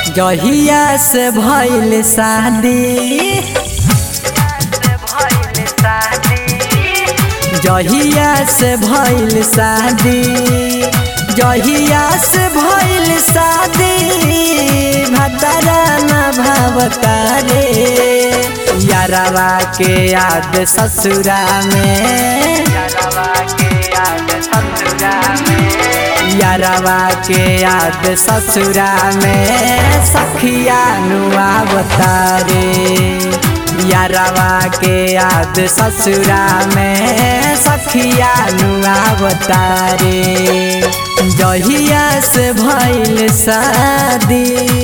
जहिया से भइल शादी जहिया से भइल शादी जहिया से भइल शादी भतरा न भावता रे यारवा के याद ससुरा में यारवा के याद ससुरा में सखिया नुआ बतारे यारवा के याद ससुरा में सखिया नुआ बतारे जहिया से भइल शादी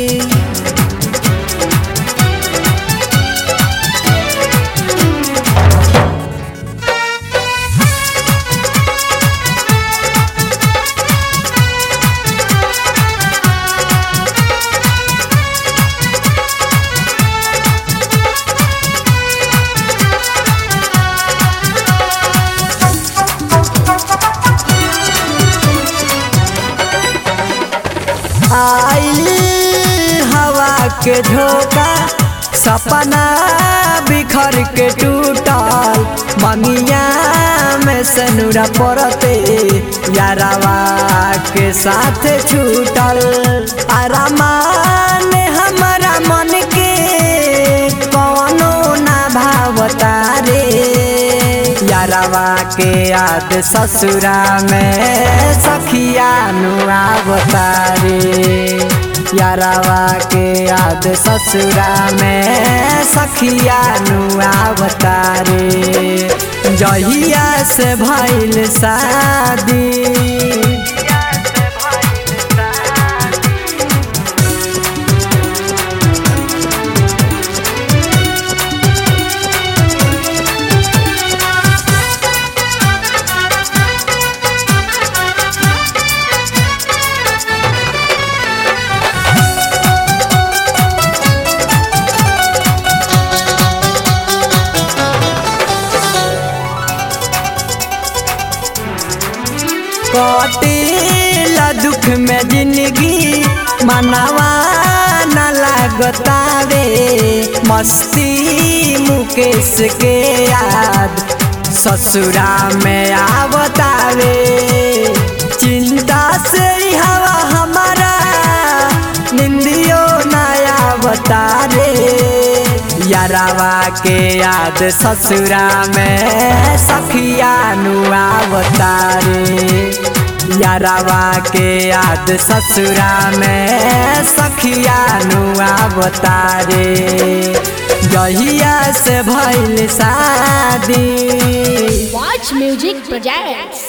आइल हवा के झोंका सपना बिखर के टूटल बंगिया में सनुरा पड़ते यारवा के साथ छूटल आरामान हमारा मन के कौनो ना भावता रे यारवा के याद ससुरा में सखिया नुआ बतारे यारवा के याद ससुरा में सखिया नुआ बतारे जहिया से भइल शादी कटेला दुख में जिंदगी मनावा न लागतावे मस्ती मुकेश के याद ससुरा में आवतावे चिंता से हवा हमारा निंदियो नया बतारे यारवा के याद ससुरा में सखिया नुआ बतारे यारवा के याद ससुरा में सखिया नुआ बतारे जहिया से भइल शादी Watch Music Projects.